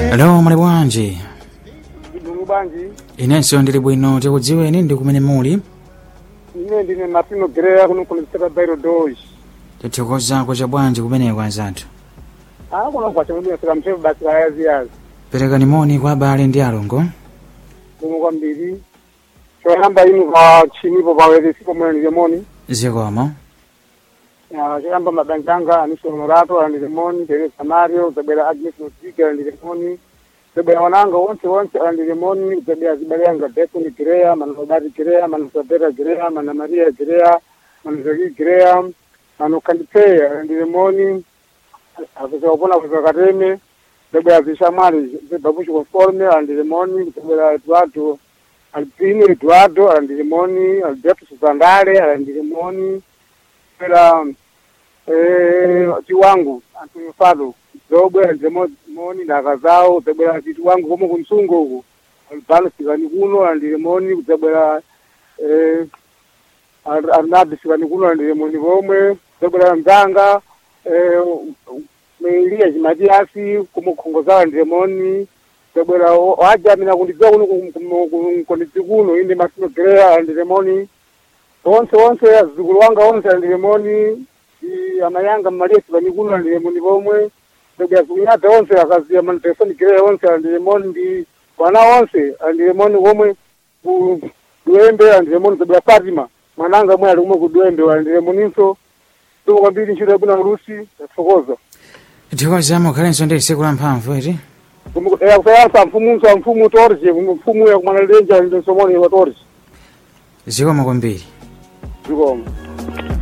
alo muli bwanji Ndinu bwanji inenso ndili bwino tikudziweni ndi kumene muli ine ndine Martino Greya kuno kuliseka Bairo Doji tithokozako cha bwanji kumeneko anzathu ah kuno kwa chama sika mchezo basi la yazi yazi perekani moni kwa abale ndi alongo kuno kwambiri choyamba inu kwa chinipo pawere sipo mwana nilemoni zikomo choyamba mabanjanga aniso Honorato alandilemoni Teresa Mario zabera Agnes Notike alandilemoni zabera wananga wonse wonse alandilemoni zabera zibalenga Bethany Greya manobari Greya manosabera Greya mana Maria Greya manozaki Greya manokandipea alandilemoni akuzakupona kuzakateme zabera zishamwali zibabushi conforme alandilemoni zabera Eduardo Alpino Eduardo alandilemoni Alberto Suzandale alandilemoni era eh chiwangu Antonio Fado zobwera ndemoni ndaka zawo zabwera chitu wangu komo kumsungo huko alipano sikani kuno andilemoni kudzabwera eh arnadi sikani kuno andilemoni pomwe zabwera mzanga eh meilia chimatiasi kumukhongozawa ndilemoni zabwera waja mina kundidziwa kuno kundidzi kuno inde masino greya andilemoni onse onse azukulu wanga onse andilemoni amayanga mmalesi vanikuno andilemoni pomwe ndobya kunyata onse akaziya manitesoni greya onse andilemoni ndi wana onse andilemoni komwe ku duembe andilemoni zabya fatima mwananga mwe ali kumwe ku duembe andilemoninso tuko kwambiri ntchito yabwino rusi yathokoza tithokozamo khalenso ndi tsiku la mphamvu iti kusayansa mfumunso mfumu torje mfumu yakumwana lenja ndisomoni wa torje zikomo kwambiri zikomo